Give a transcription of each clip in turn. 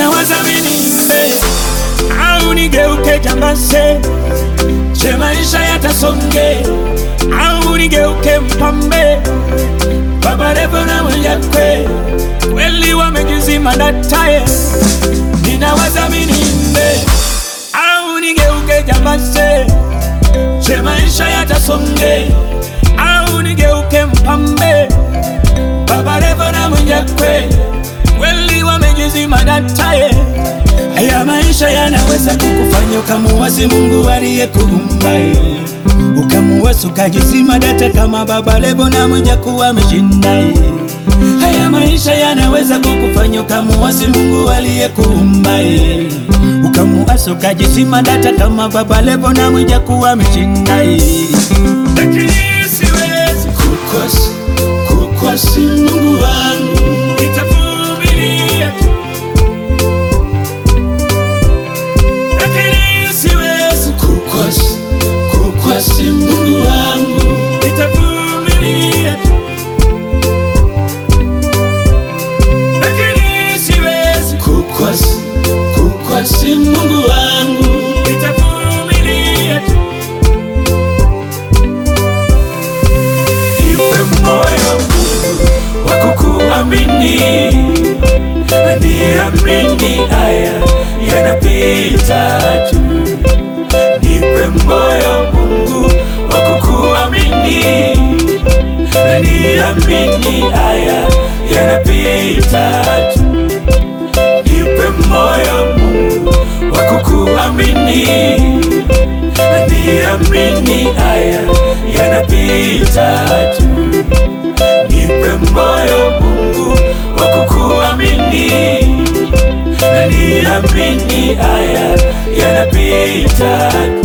ninawaza minimbe au nigeuke jambase, je maisha yatasonge au nigeuke mpambe? Baba Levo na Mwijakwe kweli wamejizima dataye, ninawaza minimbe au nigeuke jambase, je maisha yatasonge au nigeuke mpambe? Baba Levo na Mwijakwe kweli wamejizima dataye. Haya maisha yanaweza kukufanya ukamuwasi Mungu aliyekuumba, ukamuwasi ukajizima data kama Baba Levo na Mwijaku ameshinda. Haya maisha yanaweza kukufanya ukamuwasi Mungu aliyekuumba, ukamuwasi ukajizima data kama Baba Levo na Mwijaku ameshinda. Lakini siwezi kukosa kukosi Mungu wangu, nitavumilia tu lakini siwezi kukosa kukosi Mungu wangu, nitavumilia tu, lakini siwezi kukosa kukosi Mungu wangu, nitavumilia tu. Nipe moyo wa kukuamini, niamini haya yanapita tu. Nipe moyo Mungu wa kukuamini, niamini haya yanapita tu. Nipe moyo Mungu wa kukuamini, niamini haya yanapita tu. Nipe moyo Mungu wa kukuamini, niamini haya yanapita tu.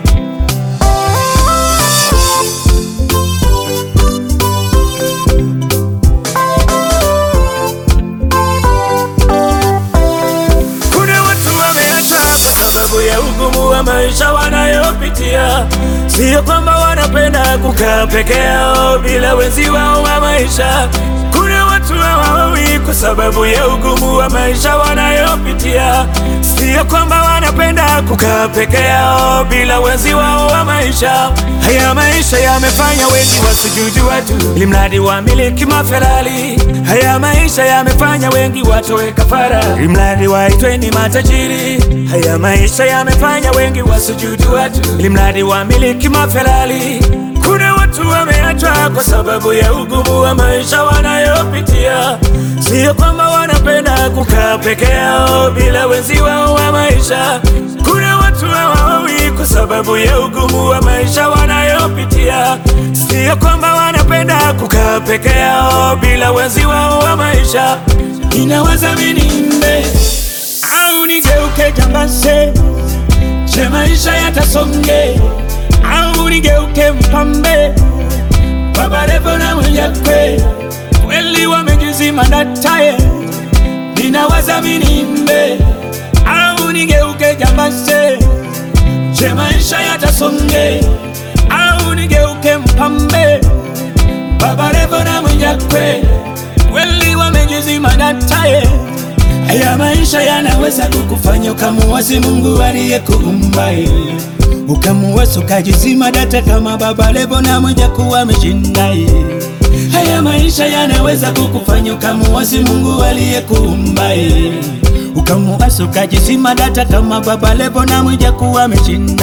Kuna watu wameachwa kwa sababu ya ugumu wa maisha wanayopitia. Sio kwamba wanapenda kukaa peke yao bila wenzi wao wa maisha. Kuna watu hawawi kwa sababu ya ugumu wa maisha wanayopitia. Sio kwamba wanapenda kukaa peke yao bila wenzi wao wa maisha. Haya maisha yamefanya wengi wasujudu watu ili mradi wamiliki maferali. Haya maisha yamefanya wengi watoe kafara ili mradi waitwe ni matajiri. Haya maisha yamefanya wengi wasujudu watu ili mradi wamiliki maferali. Kuna watu wameachwa kwa sababu ya ugumu wa maisha wanayopitia. Sio kwamba wanapenda kukaa peke yao bila wenzi wao wa maisha. Kuna watu hawawi kwa sababu ya ugumu wa maisha wanayopitia. Sio kwamba wanapenda kukaa peke yao bila wenzi wao wa maisha. Ninawaza minimbe au nigeuke jambase, je maisha yatasonge au nigeuke mpambe? Baba Levo na Mwijakwe kweli wamejizima dataye, ninawaza minimbe au nigeuke jambase, je maisha yatasonge au nigeuke mpambe? Baba Levo na Mwijakwe kweli wamejizima dataye. Haya maisha yanaweza kukufanya ukamuwasi Mungu aliyekuumba, ukamuwasi ukajizima data kama Baba Levo na Mwijaku ameshinda. Haya maisha yanaweza kukufanya ukamuwasi Mungu aliyekuumba, ukamuwasi ukajizima data kama Baba Levo na Mwijaku ameshinda.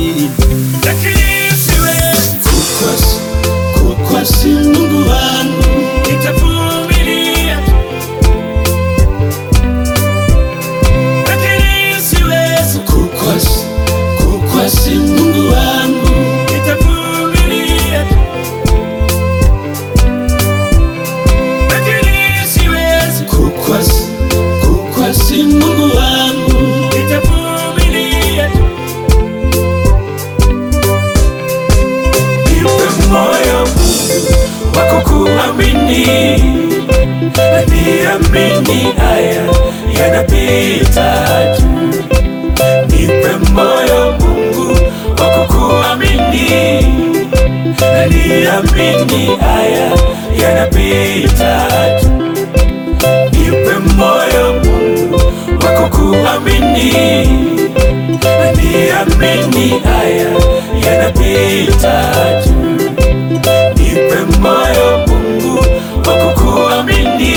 Lakini siwezi kukosa kukosi Mungu wangu, nitavumilia tu. Lakini siwezi kukosa kukosi Mungu wangu, nitavumilia tu. Lakini siwezi kukosa kukosi Mungu wangu, nitavumilia tu. Nipe moyo Mungu wa kukuamini, niamini haya yanapita tu. Nipe moyo Mungu wa kukuamini, niamini haya yanapita tu. Nipe moyo Mungu wa kukuamini, niamini haya yanapita tu. Nipe moyo Mungu wa kukuamini,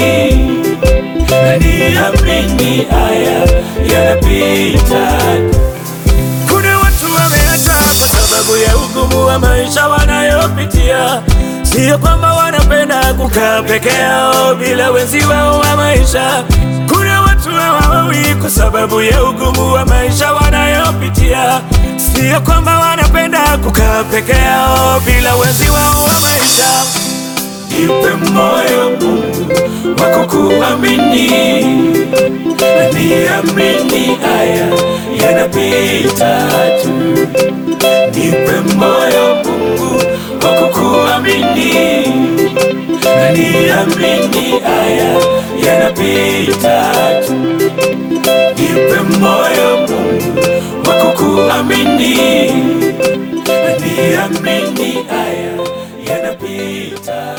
niamini haya yanapita tu. Kuna watu wameacha kwa sababu ya ugumu wa maisha wanayopitia. Sio kwamba wanapenda kukaa peke yao bila wenzi wao wa maisha. Kuna watu hawawi kwa sababu ya ugumu wa maisha wanayopitia. Sio kwamba wanapenda kukaa peke yao bila wenzi wao wa maisha. Nipe moyo Mungu wa kukuamini, niamini haya yanapita tu. Nipe moyo Mungu wa kukuamini, niamini haya yanapita tu. Nipe moyo Mungu wa kukuamini, niamini haya yanapita